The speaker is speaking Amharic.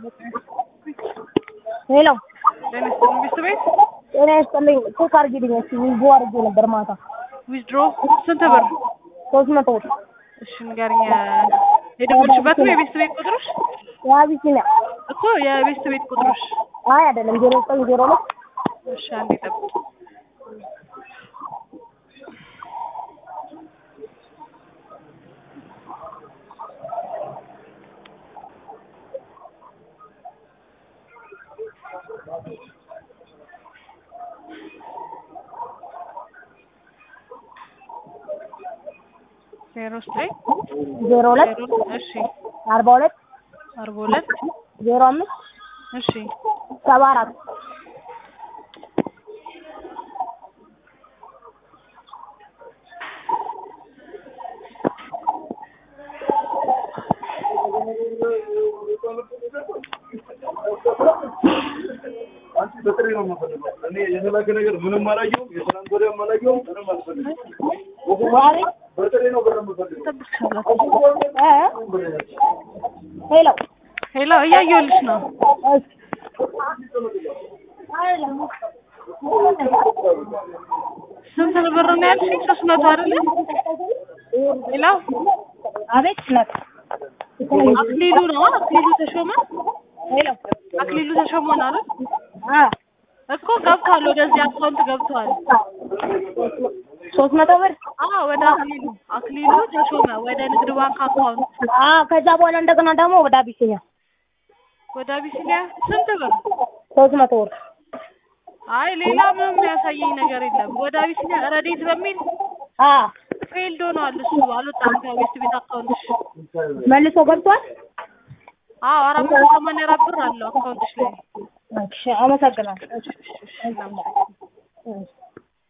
ሄሎ ጤና ይስጥልኝ ቤት ቤት ጤና ይስጥልኝ። ቼክ አድርጊልኝ እስኪ ዊዝድሮ አድርጌ ነበር ማታ ዊዝድሮ ስንት ብር? ሶስት መቶ ብር እሺ ንገሪኝ። የደወልሽበት ነው የቤት ቤት ቁጥርሽ? የአቢሲኒያ እኮ የቤት ቤት ቁጥርሽ። አይ አይደለም ዜሮ ዘጠኝ ዜሮ ሁለት እሺ አንዴ ጠብቂ። ዜሮ ዘጠኝ ዜሮ ሁለት ዜሮ እሺ አርባ ሁለት አርባ ሁለት ዜሮ አምስት እሺ ሰባ አራት አንቺ በጥሬ ነው የምፈልገው። እኔ የተላከ ነገር ምንም አላየሁም። የትናንት ወዲያም አላየሁም። ምንም አልፈልግም። በጥሬ ነው ብር የምፈልገው። እ ሄሎ ሄሎ እያየሁልሽ ነው። እሺ ስንት ብር ነው ያልሽኝ? ሶስት መቶ አይደለ? ሄሎ አቤት ነት አክሊሉ ነው አክሊሉ ተሾመ ሄሎ አክሊሉ ተሾመ ነው አይደል? አ እኮ ገብቷል፣ ወደዚህ አካውንት ገብቷል። ሶስት መቶ ብር አዎ ወደ አክሊሉ አክሊሉ ተሾመ ወደ ንግድ ባንክ አካውንት አ ከዛ በኋላ እንደገና ደግሞ ወደ አቢሲኒያ ወደ አቢሲኒያ ስንት ብር? ሶስት መቶ ብር አይ ሌላ ምንም ያሳየኝ ነገር የለም። ወደ አቢሲኒያ ረዴት በሚል አ ፌልድ ሆኗል። እሱ አልወጣም ከቤት ቤት አካውንትሽ። መልሶ ገብቷል። አዎ አራት መቶ ሰማንያ አራት ብር አለው አካውንትሽ ላይ። እሺ አመሰግናለሁ። እሺ፣ እሺ፣ እሺ፣ እናመሰግናለን።